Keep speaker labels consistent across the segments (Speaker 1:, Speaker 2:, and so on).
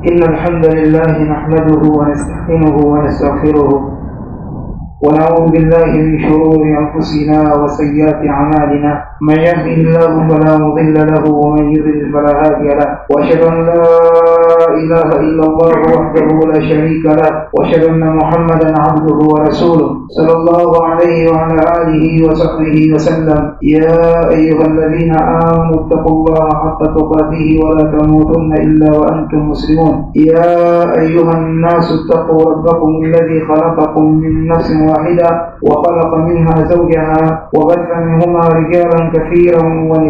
Speaker 1: إن الحمد لله نحمده ونستعينه ونستغفره ونعوذ بالله من شرور أنفسنا وسيئات أعمالنا من يهده الله فلا مضل له ومن يضلل فلا هادي له وأشهد أن لا إله إلا الله وحده لا شريك له وأشهد أن محمدا عبده ورسوله صلى الله عليه وعلى آله وصحبه وسلم يا أيها الذين آمنوا اتقوا الله حق تقاته ولا تموتن إلا وأنتم مسلمون يا أيها الناس اتقوا ربكم الذي خلقكم من نفس واحدة وخلق منها زوجها وبث منهما رجالا كثيرا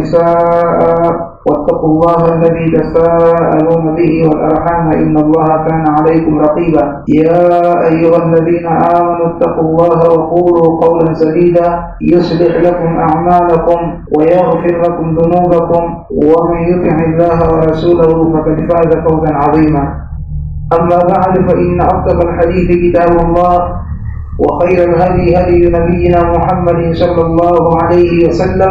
Speaker 1: ونساء واتقوا الله الذي تساءلون به والأرحام إن الله كان عليكم رقيبا يا أيها الذين آمنوا اتقوا الله وقولوا قولا سديدا يصلح لكم أعمالكم ويغفر لكم ذنوبكم ومن يطع الله ورسوله فقد فاز فوزا عظيما أما بعد فإن أصدق الحديث كتاب الله وخير الهدي هدي نبينا محمد صلى الله عليه وسلم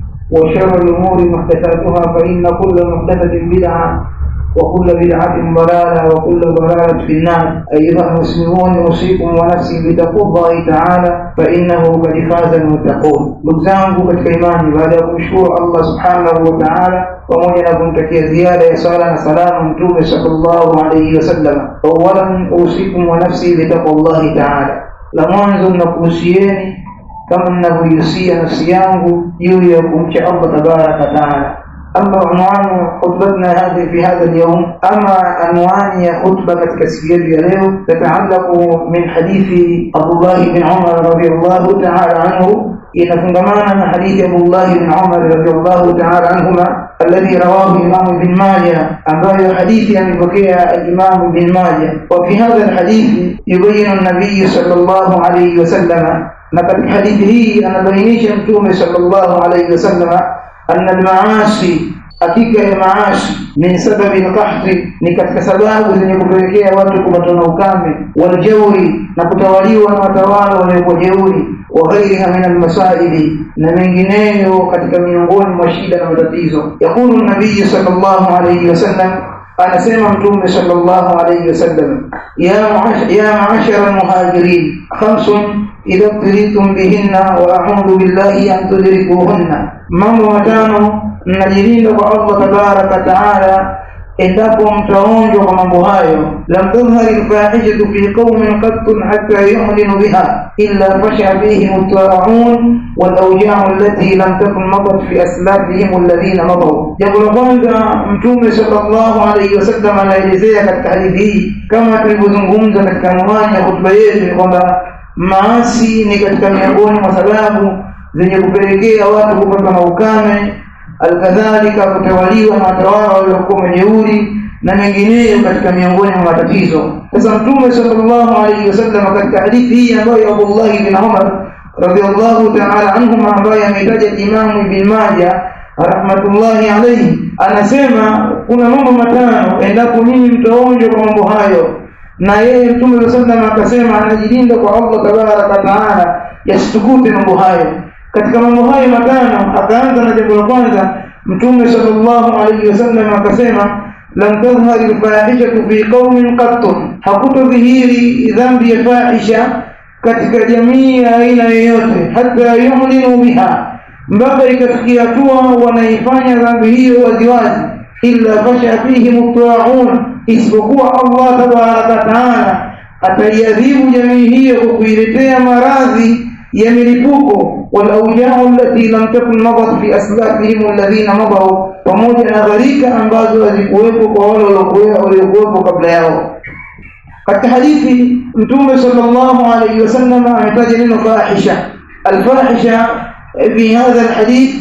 Speaker 1: وشر الأمور محدثاتها فإن كل محدثة بدعة وكل بدعة ضلالة وكل ضلالة في النار أيها المسلمون أوصيكم ونفسي بتقوى الله تعالى فإنه قد فاز المتقون نبزانه katika imani baada ya kumshukuru Allah subhanahu wa ta'ala pamoja na kumtakia ziada ya sala na salamu mtume sallallahu alayhi wasallam awalan usikum wa nafsi bitaqwallahi ta'ala la mwanzo nakuhusieni kama ninavyoihusia nafsi yangu juu ya kumcha Allah tabaraka taala أما عنوان خطبتنا هذه في هذا اليوم أما عنوان خطبة كتكسير اليوم تتعلق من حديث عبد الله بن عمر رضي الله تعالى عنه إن فنغمانا حديث عبد الله بن عمر رضي الله تعالى عنهما الذي رواه الإمام بن ماجه أما حديث عن بكية الإمام بن ماجه وفي هذا الحديث يبين النبي صلى الله عليه وسلم نقد حديثه أن بينيش متوم صلى الله عليه وسلم أن المعاصي hakika ya maashi min sababi lkahri ni katika sababu zenye kupelekea watu kupatwa na ukame waljauri na kutawaliwa na watawala waliokuwa jeuri wa ghairiha min almasaibi na mengineyo katika miongoni mwa shida na matatizo yaqulu nabiyi sal llahu alaihi wasallam anasema mtume sallallahu alayhi wasallam ya ya maashara almuhajirin khamsun idha btilitum bihinna wa a'udhu billahi an tudrikuhunna mambo matano mnajilinda kwa Allah tabaraka taala endapo mtaonjwa kwa mambo hayo lam tadhhari alfahishatu fi qaumin qattun hatta yu'linu biha illa fasha fihim at-ta'un wal awja'u allati lam takun madat fi aslafihim alladhina madaw jambo la kwanza mtume sallallahu alayhi wasallam anaelezea katika hadithi hii kama tulivyozungumza katika anwani ya hotuba yetu ni kwamba maasi ni katika miongoni mwa sababu zenye kupelekea watu kupatwa na ukame alkadhalika kutawaliwa na watawala waliokuwa majeuri na mengineyo katika miongoni mwa matatizo sasa mtume sallallahu alaihi wasallam katika hadithi hii ambayo Abdullah ibn Umar radhiallahu ta'ala anhuma ambaye ametaja Imamu Ibn Majah rahmatullahi alayhi anasema kuna mambo matano endapo nyinyi mtaonjwa kwa mambo hayo na yeye mtume sallallahu alaihi akasema anajilinda kwa Allah tabaraka taala yasitukute mambo hayo katika mambo hayo matano akaanza na jambo la kwanza mtume sallallahu alaihi wasallam akasema lam tadhhari alfahishatu fi qaumin qattun hakutodhihiri dhambi ya fahisha katika jamii ya aina yoyote hata yu'linu biha mpaka ikafikia hatua wanaifanya dhambi hiyo waziwazi illa fasha fihim at-ta'un isipokuwa Allah tabaraka taala ataiadhibu jamii hiyo kwa kuiletea maradhi ya milipuko walaujao allati lam takun madat fi aslafihim alladhina madaw pamoja na gharika ambazo hazikuwepo kwa wale waliokuwepo kabla yao katika hadithi mtume sallallahu alayhi wasallam ametaja neno fahisha alfahisha fi hadha alhadith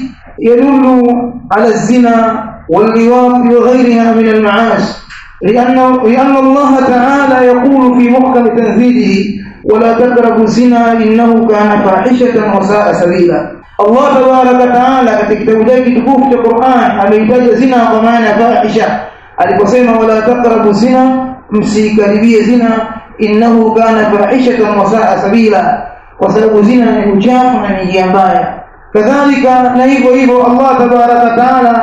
Speaker 1: يدل على الزنا واللواط وغيرها من المعاصي لأن لأن الله تعالى يقول في محكم تنزيله ولا تقربوا الزنا إنه كان فاحشة وساء سبيلا الله تبارك وتعالى katika kitabu chake kitukufu cha Qur'an ameitaja zina kwa maana ya fahisha aliposema wala taqrabu zina msikaribie zina innahu kana fahishatan wa saa sabila kwa sababu zina ni uchafu na ni njia mbaya kadhalika na hivyo hivyo Allah tabaraka taala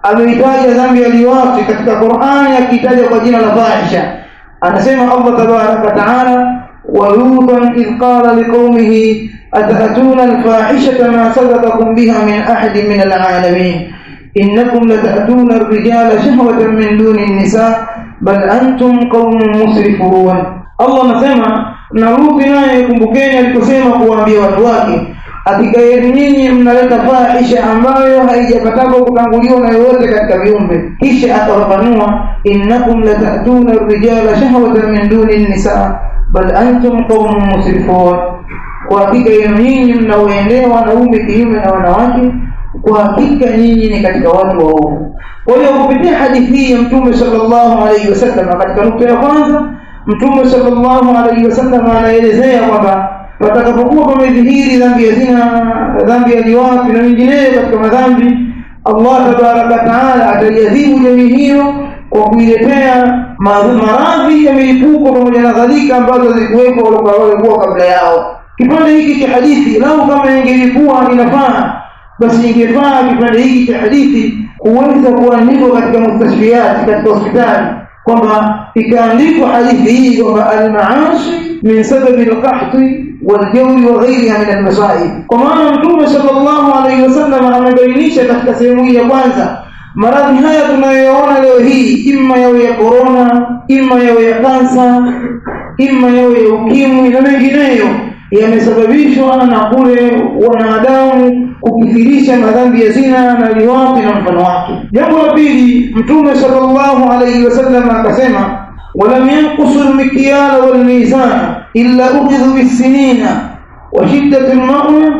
Speaker 1: ameitaja dhambi ya liwati katika Qur'ani akiitaja kwa jina la fahisha anasema Allah tabaraka taala ولوطا إذ قال لقومه أتأتون الفاحشة ما سبقكم بها من أحد من العالمين إنكم لتأتون الرجال شهوة من دون النساء بل أنتم قوم مسرفون الله نسمع نروك naye kumbukeni aliposema kuwaambia watu wake hakika nyinyi mnaleta fahisha ambayo haijapataka kutanguliwa na yoyote katika viumbe kisha akafafanua innakum latatuna rijala shahwatan min duni nisa bal antum qaumun musrifun kwa hakika yenu nyinyi mnaoendea wanaume kinyume na wanawake kwa hakika nyinyi ni katika watu waovu kwa hiyo kupitia hadithi hii ya mtume sallallahu alaihi wasallam katika nukta ya kwanza mtume sallallahu alaihi wasallam anaelezea kwamba watakapokuwa pamedhihiri dhambi ya zina dhambi ya liwafi na mengineyo katika madhambi Allah tabaraka taala ataiadhibu jamii hiyo kwa kuiletea maradhi ya milipuko pamoja na dhalika ambazo zilikuwepo walikuwa kabla yao kipande hiki cha hadithi lau kama ingelikuwa inafaa basi ingefaa kipande hiki cha hadithi kuweza kuandikwa katika mustashfiyati katika hospitali kwamba ikaandikwa hadithi hii kwamba almaashi min sababi alqahti waljawri wa ghairiha min almasaib kwa maana mtume sallallahu alaihi wasallam amebainisha katika sehemu hii ya kwanza maradhi haya tunayoona leo hii imma yawe ya korona imma yawe ya kansa imma yawe ya ukimwi na mengineyo yamesababishwa na kule wanadamu kukithirisha madhambi ya zina na liwapi na mfano wake jambo la pili mtume sallallahu alaihi wasallam akasema ولم ينقصوا المكيال والميزان إلا أخذوا بالسنين وشدة المؤنة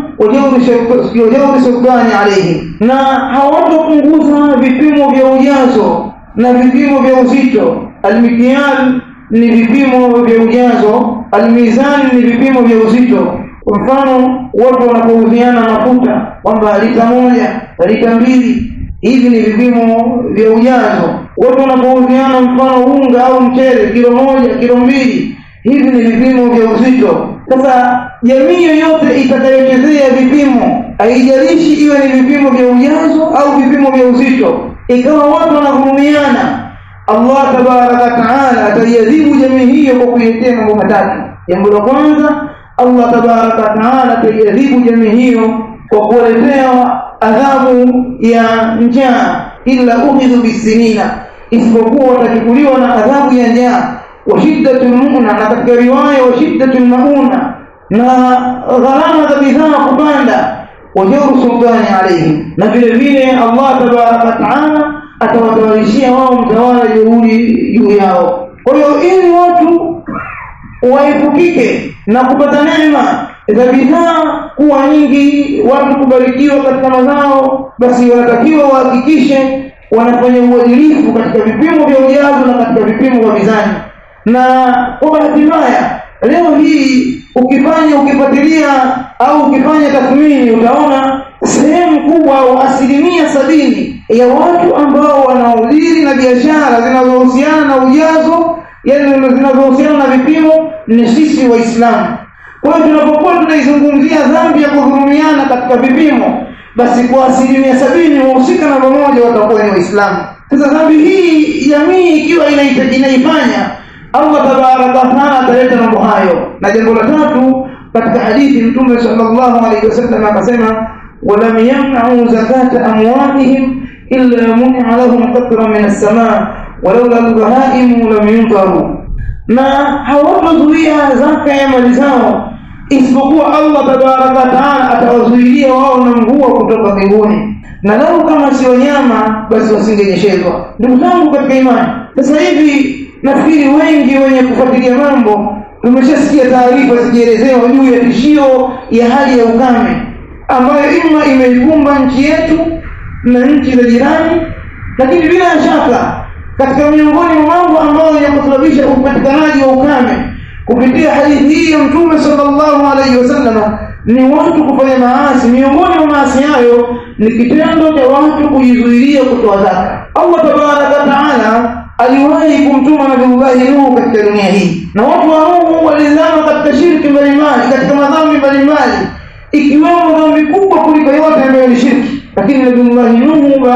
Speaker 1: وجور سلطان عليهم na hawatopunguza vipimo vya ujazo na vipimo vya uzito almikial ni vipimo vya ujazo almizan ni vipimo vya uzito kwa mfano watu wanapouziana mafuta kwamba lita moja lita mbili hivi ni vipimo vya ujazo watu wanapouziana mfano unga au mchele kilo moja kilo mbili hivi ni vipimo vya uzito sasa jamii yoyote itakayochezea vipimo haijalishi iwe ni vipimo vya ujazo au vipimo vya uzito ikawa watu wanahurumiana Allah tabaraka taala ataiadhibu jamii hiyo kwa kuiletea mambo matatu jambo la kwanza Allah tabaraka taala ataiadhibu jamii hiyo kwa kuwaletea adhabu ya njaa illa ukhidhu bisinina isipokuwa watachukuliwa na adhabu ya njaa wa shiddatul mu'na na katika riwaya wa shiddatul mauna na gharama za bidhaa kupanda wa jawru sultani alaihim na vile vile Allah tabaraka taala atawatawalishia wao mtawala jeuri juu yao kwa hiyo ili watu waepukike na kupata neema za bidhaa kuwa nyingi watu kubarikiwa katika mazao basi wanatakiwa wahakikishe wanafanya uadilifu katika vipimo vya ujazo na katika vipimo vya mizani na kwa bahati mbaya leo hii ukifanya ukifuatilia au ukifanya tathmini utaona sehemu kubwa au asilimia sabini ya watu ambao wanaudhiri na biashara zinazohusiana na ujazo yani zinazohusiana na vipimo ni sisi waislamu kwa hiyo tunapokuwa tunaizungumzia dhambi ya kudhulumiana katika vipimo basi kwa asilimia sabini wahusika namba moja watakuwa ni waislamu sasa dhambi hii jamii ikiwa inaifanya allah tabaraka wataala ataleta mambo hayo na jambo la tatu katika hadithi mtume sallallahu alaihi wasallam akasema walam yamnau zakata amwalihim illa munia lahum qatra min assamaa walaula albahaimu lam yunkaru na hawatazuia zaka ya mali zao isipokuwa Allah tabaraka taala atawazuilia wao na mvua kutoka mbinguni na lau kama si wanyama basi wasingenyeshezwa ndugu zangu katika imani sasa hivi nafikiri wengi wenye kufuatilia mambo tumeshasikia taarifa zikielezewa juu ya tishio ya hali ya ukame ambayo ima imeikumba nchi yetu na nchi za jirani lakini bila shaka katika miongoni mwa mambo ambayo yakusababisha upatikanaji wa ukame kupitia hadithi hii ya mtume sallallahu alaihi wasallam ni watu kufanya maasi miongoni mwa maasi hayo ni kitendo cha watu kujizuilia kutoa zaka allah tabaraka taala aliwahi kumtuma nabiullahi nuhu katika dunia hii na watu wa nuhu walizama katika shirki mbalimbali katika madhambi mbalimbali ikiwemo dhambi kubwa kuliko yote ambayo ni shirki lakini nabiullahi nuhu baada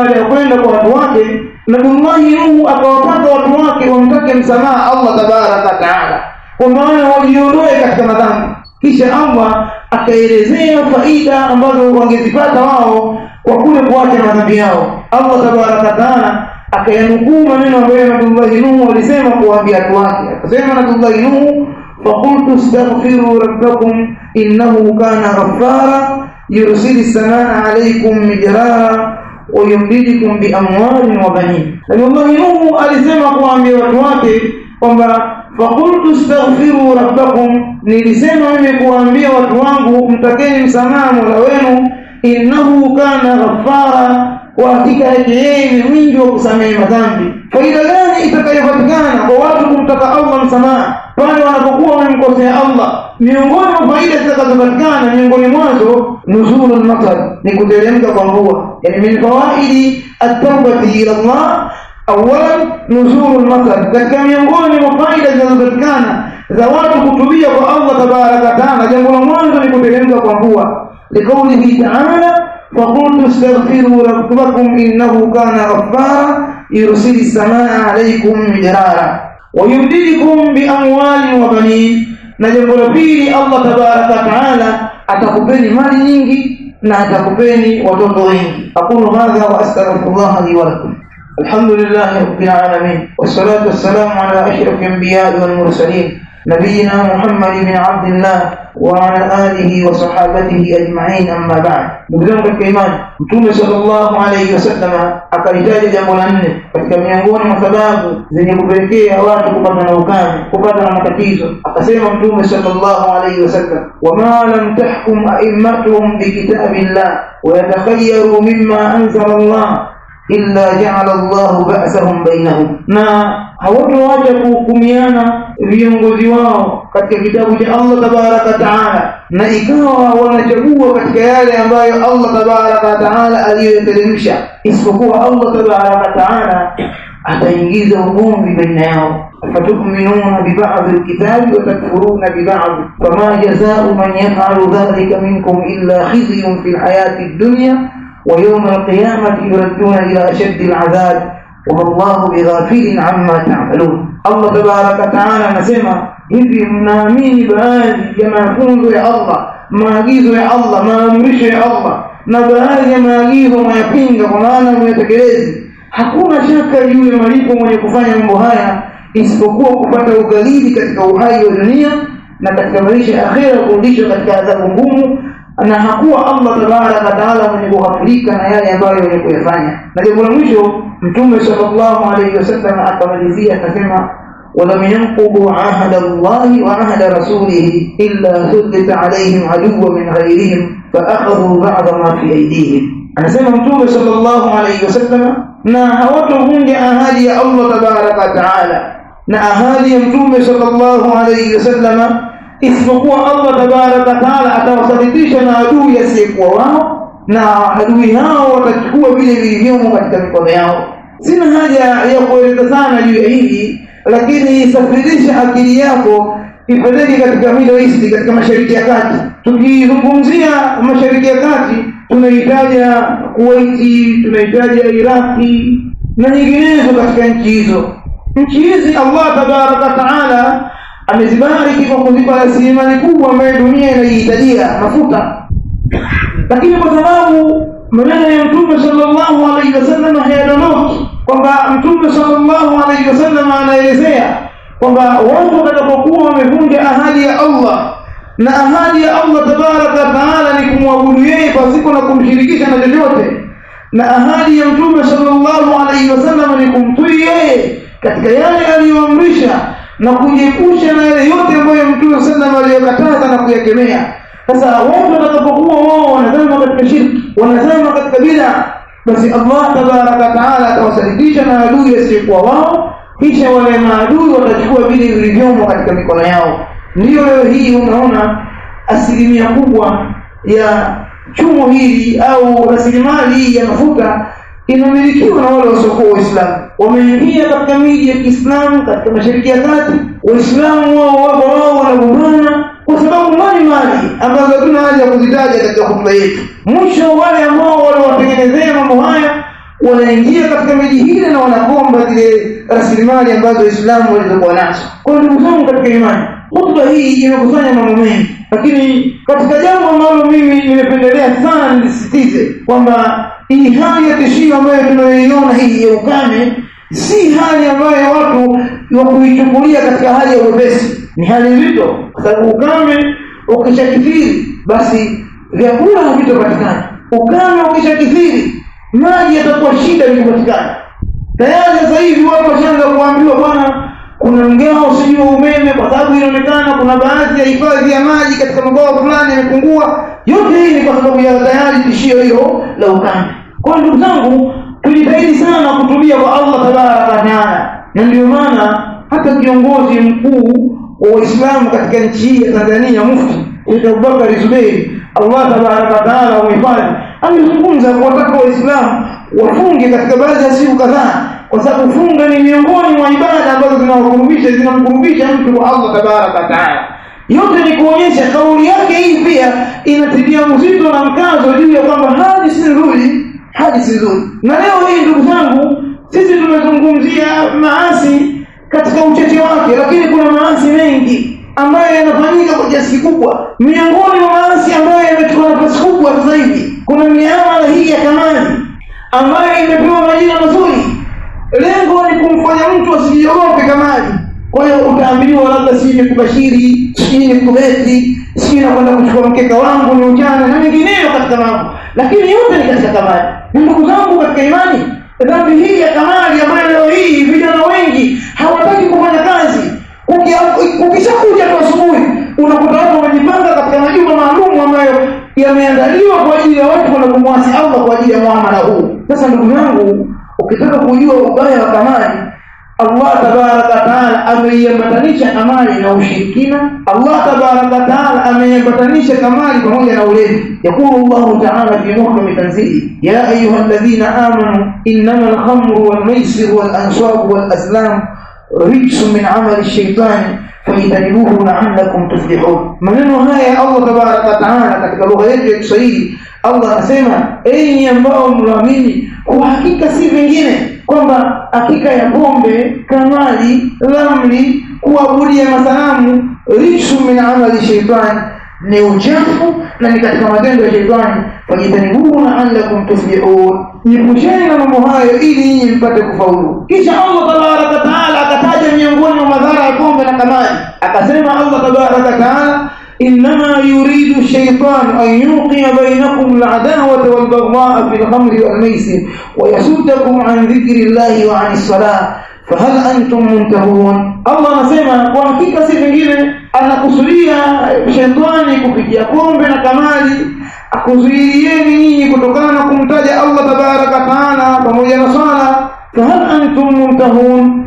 Speaker 1: baada ya kwenda kwa watu wake nabiullahi nuhu akawataka watu wake wamtake msamaha allah tabaraka wataala kwa maana wajiondoe katika madhambi kisha allah akaelezea faida ambazo wangezipata wao kwa kule kuacha madhambi yao allah tabaraka wataala akayanukuu maneno ambayo nabiullahi nuhu alisema kuwaambia watu wake akasema nabiullahi nuhu فقلت استغفروا ربكم إنه كان غفارا يرسل السماء عليكم مدرارا ويمددكم بأموال وبنين الله نوح alisema kuambia watu wake kwamba fakultu staghfiru rabbakum nilisema mimi kuambia watu wangu mtakeni msamaha mola wenu innahu kana ghaffara kwa hakika yake yeye ni mwingi wa kusamehe madhambi faida gani itakayopatikana kwa watu kumtaka allah msamaha pale wanapokuwa wamemkosea allah miongoni mwa faida zitakazopatikana miongoni mwazo nuzulu lmatar ni kuteremka kwa mvua yani min fawaidi ataubati ila llah awalan nuzulu lmatar katika miongoni mwa faida zinazopatikana za watu kutubia kwa allah tabaraka wataala jambo la mwanzo ni kuteremka kwa mvua liqaulihi taala فقلت استغفروا ربكم إنه كان غفارا يرسل السماء عليكم مدرارا ويمددكم بأموال وبنين na jambo la pili allah tabaraka wataala atakupeni mali nyingi na atakupeni watoto wengi aqulu hadha wa astaghfirullah li walakum الحمد لله رب العالمين والصلاة والسلام على أشرف الأنبياء والمرسلين نبينا محمد بن عبد الله وعلى آله وصحابته أجمعين أما بعد نقدم الكيمان متوم صلى الله عليه وسلم akalitaja jambo la nne katika miongoni mwa sababu zenye kupelekea watu kupata na ukame kupata na matatizo akasema mtume sallallahu alaihi wasallam wama lam tahkum aimmatuhum bikitabi llah wayatakhayaru mima anzala llah illa jaala llahu ba'sahum bainahum na hawatoacha kuhukumiana viongozi wao katika kitabu cha allah tabaraka wataala na ikawa wanachagua katika yale ambayo allah tabaraka wataala aliyoyateremsha isipokuwa allah tabaraka wataala ataingiza ugomvi baina yao أفتؤمنون ببعض الكتاب وتكفرون ببعض فما جزاء من يفعل ذلك منكم إلا خزي في الحياة الدنيا ويوم القيامة يردون إلى أشد العذاب وما الله بغافل عما تعملون الله تبارك وتعالى نسمع hivi mnaamini baadhi ya mafunzo ya allah maagizo ya allah maamrisho ya allah na baadhi ya maagizo mwayapinga kwa maana myatekelezi hakuna shaka juu ya malipo mwenye kufanya mambo haya isipokuwa kupata ughalibi katika uhai wa dunia na katika maisha ya akhera kurudishwa katika adhabu ngumu na hakuwa allah tabaraka wataala mwenye kughafirika na yale ambayo wenye kuyafanya na jambo la mwisho mtume salllahu alaihi wasallam akamalizia akasema ولم ينقضوا عهد الله وعهد رسوله إلا سلط عليهم عدو من غيرهم فأخذوا بعض ما في أيديهم أنا سمع متوبة صلى الله عليه وسلم na hawatovunja ahadi ya allah tabaraka wataala na ahadi ya mtume salllahu alaihi wasallama isipokuwa allah tabaraka wataala atawasalitisha na adui asiyekuwa wao na adui hao watachukua vile vilivyomo katika mikono yao sina haja ya kueleza sana juu ya hili lakini safirisha akili yako ipeleke katika middle east katika mashariki ya kati tukizungumzia mashariki ya kati tunahitaja kuwaiti tunahitaja iraki na nyinginezo katika nchi hizo nchi hizi allah tabaraka wataala amezibariki kwa kuzipa rasilimali kubwa ambayo dunia inaihitajia mafuta lakini kwa sababu maneno ya mtume salllahu alaihi wasallam hayadondoki kwamba mtume salllahu alaihi wasallam anaelezea kwamba watu watakapokuwa wamevunja ahadi ya allah na ahadi ya allah tabaraka wataala ni kumwabudu yeye pasipo na kumshirikisha na chochote na ahadi ya mtume salllahu alaihi wasallam ni kumtii yeye katika yale aliyoamrisha na kujiepusha na yale yote ambayo mtume sallam aliyokataza na kuyakemea sasa watu watakapokuwa wao wanazama katika shirki wanazama katika bida basi allah tabaraka wataala atawasalitisha na adui asiyekuwa wao kisha wale maadui watachukua vile vilivyomo katika mikono yao ndiyo leo hii unaona asilimia kubwa ya chumo hili au rasilimali hii ya mafuta inamilikiwa na wale wasiokuwa waislamu wameingia katika miji ya kiislamu katika mashariki ya kati waislamu wao wako wao wanagombana kwa sababu mbalimbali ambazo hatuna haja ya kuzitaja katika hotuba yetu mwisho wale ambao waliwatengenezea mambo haya wanaingia katika miji hile na wanakomba zile rasilimali ambazo waislamu walizokuwa nazo kwa hiyo ndugu zangu katika imani hutuba hii imekusanya mambo mengi lakini katika jambo ambalo mimi nimependelea sana nilisisitize kwamba hii hali ya tishio ambayo tunayoiona hii ya ukame si hali ambayo watu wa kuichukulia katika hali ya uwepesi ni hali nzito kwa sababu ukame ukishakithiri basi vyakula havitopatikana ukame ukishakithiri maji yatakuwa shida ili kupatikana tayari sasa hivi watu washaanza kuambiwa bwana kuna mgao sijui wa umeme kwa sababu inaonekana kuna baadhi ya hifadhi ya maji katika mabwawa fulani yamepungua yote hii ni kwa sababu ya tayari tishio hilo la ukame kwa ndugu zangu tujitahidi sana kutumia kwa allah tabaraka wataala na ndio maana hata kiongozi mkuu wa waislamu katika nchi hii ya tanzania mufti Sheikh Abubakar Zuberi Allah tabaraka wataala wamehifadhi amezungumza kuwataka waislamu wafunge katika baadhi ya siku kadhaa kwa sababu funga ni miongoni mwa ibada ambazo zinawakurubisha zinamkurubisha mtu kwa Allah tabaraka wataala yote ni kuonyesha kauli yake hii pia inatilia uzito na mkazo juu ya kwamba hali si nzuri hali si nzuri na leo hii ndugu zangu sisi tumezungumzia maasi katika ucheche wake lakini kuna maasi mengi ambayo yanafanyika kwa kiasi kikubwa miongoni mwa maasi ambayo yamechukua nafasi kubwa sasa hivi kuna miamala hii ya kamani ambayo imepewa majina mazuri lengo ni kumfanya mtu asijiogope kamani kwa hiyo utaambiwa labda sijui nikubashiri sijui nikubeti sijui nakwenda kuchukua mkeka wangu ni ujana na mengineyo katika mambo lakini yote ni katika kamari na ndugu zangu katika imani dhambi hii ya kamari ambayo leo hii vijana wengi hawataki kufanya kazi ukishakuja tu asubuhi unakuta watu wamejipanga katika majumba maalum ambayo yameandaliwa kwa ajili ya watu kwenda kumwasi allah kwa ajili ya muamala huu sasa ndugu yangu ukitaka kujua ubaya wa kamari Allah tabaraka wataala ameiambatanisha kamari na ushirikina. Allah tabaraka wataala ameiambatanisha kamari pamoja na ulevi. Yakulu Allahu taala fi muhkami tanzili, ya ayuha alladhina amanu innama alkhamru walmaisiru walansabu walazlam rijsun min amali shaitani fajtanibuhu la'allakum tuflihun. Maneno haya Allah tabaraka wataala katika lugha yetu ya Kiswahili, Allah anasema enyi ambao mnaamini, kwa hakika si vingine kwamba hakika ya pombe, kamali, lamli, kuabudia masanamu, rijsu min amali shaitani, ni uchafu na ni katika matendo ya shaitani. Fajitanibuhu la'allakum tuflihun, jiepusheni na mambo hayo ili nyinyi mpate kufaulu. Kisha Allah tabaraka wataala akataja miongoni mwa madhara ya pombe na kamali, akasema Allah tabaraka wataala إنما يريد الشيطان أن يوقع بينكم العداوة والبغضاء في الخمر والميسر ويصدكم عن ذكر الله وعن الصلاة فهل أنتم منتهون الله anasema kwa hakika si vingine anakusudia shetani kupitia pombe na kamali akuzuilieni nyinyi kutokana na kumtaja Allah tabaraka taala pamoja na swala fahal antum muntahun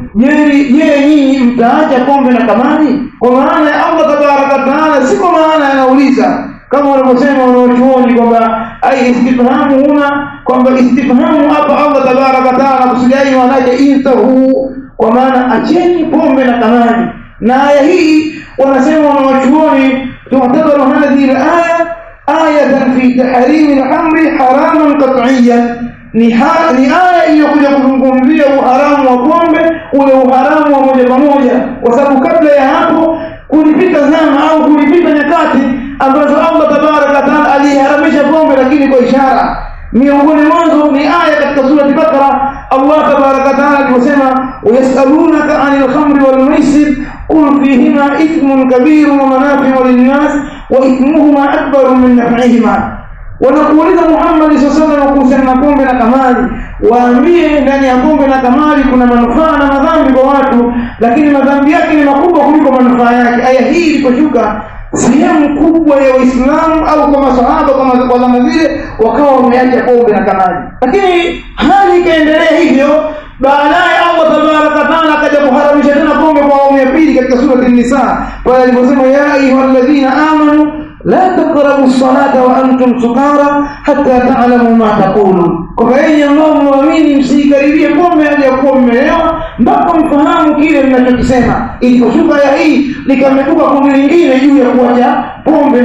Speaker 1: je nyinyi mtaacha pombe na kamali kwa maana ya Allah tabaraka taala si kwa maana anauliza kama wanavyosema wanaochuoni kwamba ai istifhamu huna kwamba istifhamu hapa Allah tabaraka taala kusudiai maanake intahu kwa maana acheni pombe na kamali na aya hii wanasema wanawachuoni tu'tabaru hadhihi al-aya ayatan fi tahrimi al-amri haraman qat'iyyan ni, ha, ni aya iliyokuja kuzungumzia uharamu wa pombe ule uharamu wa moja kwa moja kwa sababu kabla ya hapo kulipita zama au kulipita nyakati ambazo Allah tabaraka taala aliharamisha pombe lakini kwa ishara miongoni mwanzo ni aya katika surati Bakara Allah tabaraka taala aliposema wayasalunaka anil khamri wal maisir qul fihima ithmun kabirun wa manafi'u lin-nas wa ithmuhuma akbaru min naf'ihima wanakuuliza Muhammad sallallahu alaihi kuhusiana na pombe na kamali waambie ndani ya pombe na kamali kuna manufaa na madhambi kwa watu lakini madhambi yake ni makubwa kuliko manufaa yake aya hii iliposhuka sehemu kubwa ya waislamu au kwa masahaba kama kwa zama zile wakawa wameacha pombe na kamali lakini hali ikaendelea hivyo baadaye Allah tabaraka taala akaja kuharamisha tena pombe kwa awamu ya pili katika surati an-nisa pale aliposema ya ayyuhalladhina amanu لا تقربوا الصلاة وأنتم سكارى حتى تعلموا ما تقولون kwa enyi ambao muamini msiikaribie pombe hadi ya kuwa mmelewa mpaka mfahamu kile mnachokisema iliposhuka ya hii likametuka kundi lingine juu ya kuacha pombe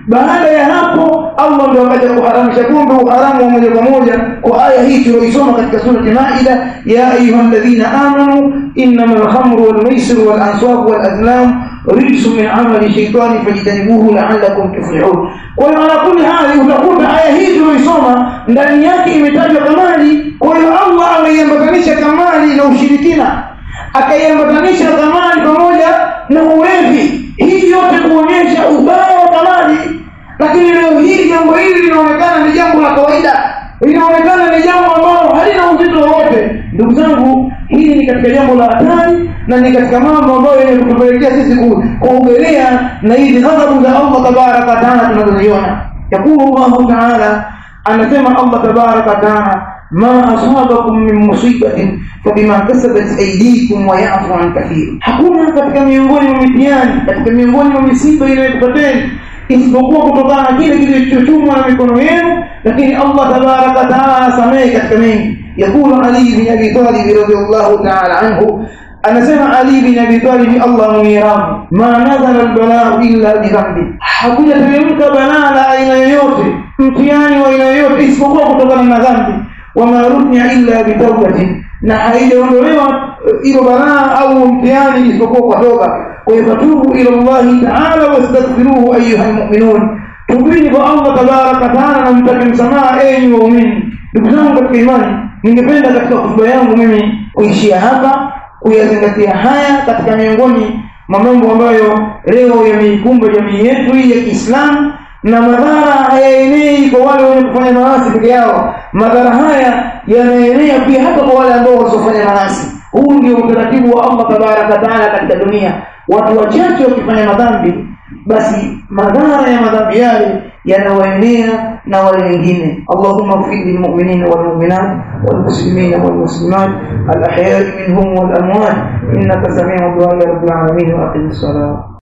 Speaker 1: baada ya hapo Allah ndio akaja kuharamisha kumbe uharamu wa moja kwa moja kwa aya hii tuliyoisoma katika surati Maida ya ayyuhalladhina amanu innamal khamru wal maisiru wal ansab wal azlam rijsun min amali shaytani fajtanibuhu la'allakum tuflihun kwa hiyo ala kulli hali utakuta aya hii tuliyoisoma ndani yake imetajwa kamali kwa hiyo Allah ameiambatanisha kamali na ushirikina akaiambatanisha kamali pamoja na ulevi hii yote kuonyesha ubaya wa kamali lakini leo hii jambo hili linaonekana ni jambo la kawaida linaonekana ni jambo ambalo halina uzito wowote ndugu zangu hili ni katika jambo la hatari na ni katika mambo ambayo yenye kutupelekea sisi kuogelea na hizi ghadhabu za Allah tabaraka wa taala tunazoziona yakulu Allahu taala anasema Allah tabaraka wa taala ما أصابكم من مصيبة فبما كسبت أيديكم ويعفو عن كثير hakuna katika miongoni mwa mitihani katika miongoni mwa misiba inayokupateni isipokuwa kutokana na kile kilichochumwa na mikono yenu lakini Allah tabaraka taala anasamehe katika mengi yakulu Ali bin Abi Talib radhiyallahu ta'ala anhu anasema Ali bin Abi Talib Allah mwiram ma nazala albalaa illa bidhambi hakujateremka balaa la aina yoyote mtihani wa aina yoyote isipokuwa kutokana na dhambi wama runya illa bitawbatin na haijaondolewa ilo balaa au mtihani isipokuwa kwa toba kwa hiyo fatubu ila Allahi taala wastaghfiruhu ayuha almu'minun tubini kwa Allah tabaraka taala na mtake msamaha enyi waumini ndugu zangu katika imani ningependa katika hotuba yangu mimi kuishia hapa kuyazingatia haya katika miongoni mwa mambo ambayo leo yameikumba jamii yetu hii ya Kiislamu na madhara hayaenei kwa wale wenye kufanya maasi peke yao madhara haya yanaenea pia hata kwa wale ambao wasiofanya maasi huu ndio utaratibu wa Allah tabaraka taala katika dunia watu wachache wakifanya madhambi basi madhara ya madhambi yale yanawaenea na wale wengine Allahumma ighfir lilmu'minina walmu'minat walmuslimina walmuslimat alahya'i minhum walamwat innaka sami'u du'a ya rabbil alamin wa aqimis salat